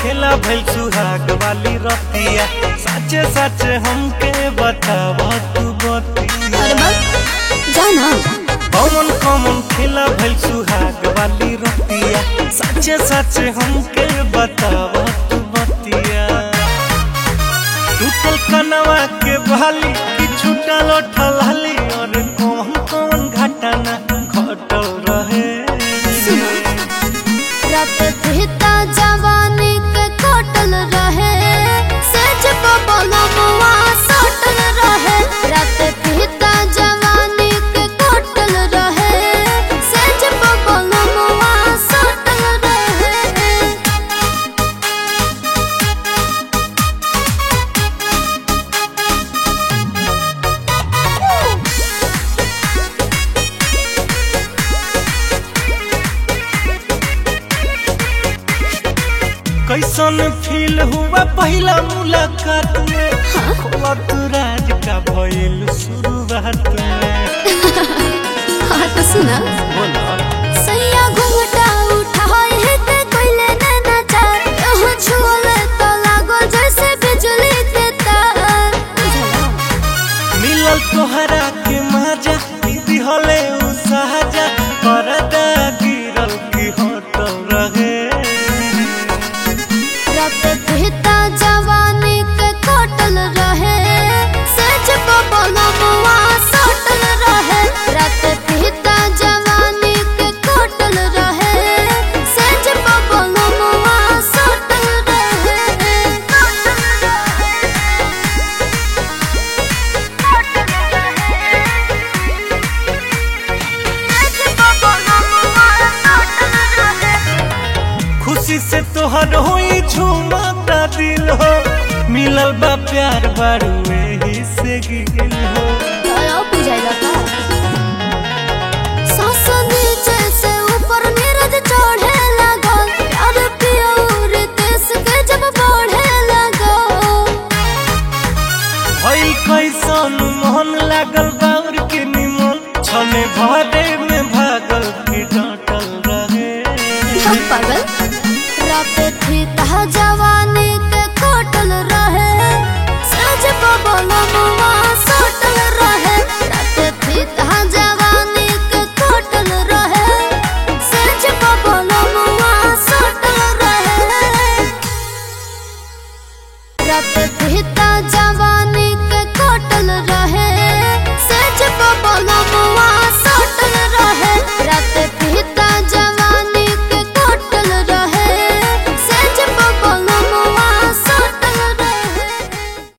खेला भइल सुहाग वाली रतिया सच सच हमके बताव तू बतिया अरे बस जाना कौन कौन खेला भइल सुहाग वाली रतिया सच सच हमके बताव तू बतिया टूटल कनवा के बहाली कि छूटल ठलाली और कौन कौन घटना घटल रहे सुनो रात कहता जवानी के कटल रहे सेज बबलमुआ सटल रहे रात कहता जवानी के कटल रहे सेज बबलमुआ सटल रहे कैसन फील हुआ पहला मुलाकात में खोलत राज का भइल शुरुआत में हाँ तो सुना बोला सैया घुंघटा उठाए है ते कोइले नैना चार यहाँ छुअले तो लागो जैसे बिजली के तार मिलल तोहरा के मजा दीदी हले उ सहजा परदा गिरल की होटल रहे रात कहता जवानी के कटल रहे सच बबलमुआ सटल रहे रात कहता जवानी के कटल रहे सच बबलमुआ सटल रहे खुशी से तोहर होई झूमता दिल हो मिलल बा प्यार बारू ही से गिल हो दया बुझाइला का सांस नीचे से ऊपर नीरज चढ़े लगल प्यार पियोर देश के जब बढ़े लगल भई कैसन मोहन लागल बाउर के निमन छने भरे में भागल की डटल रहे हम पागल रात थी ता जवानी के कटल रहे सज बबल मुआ सटल रहे रात थी ता जवानी के कटल रहे सज बबल मुआ सटल रहे रात थी ता जवानी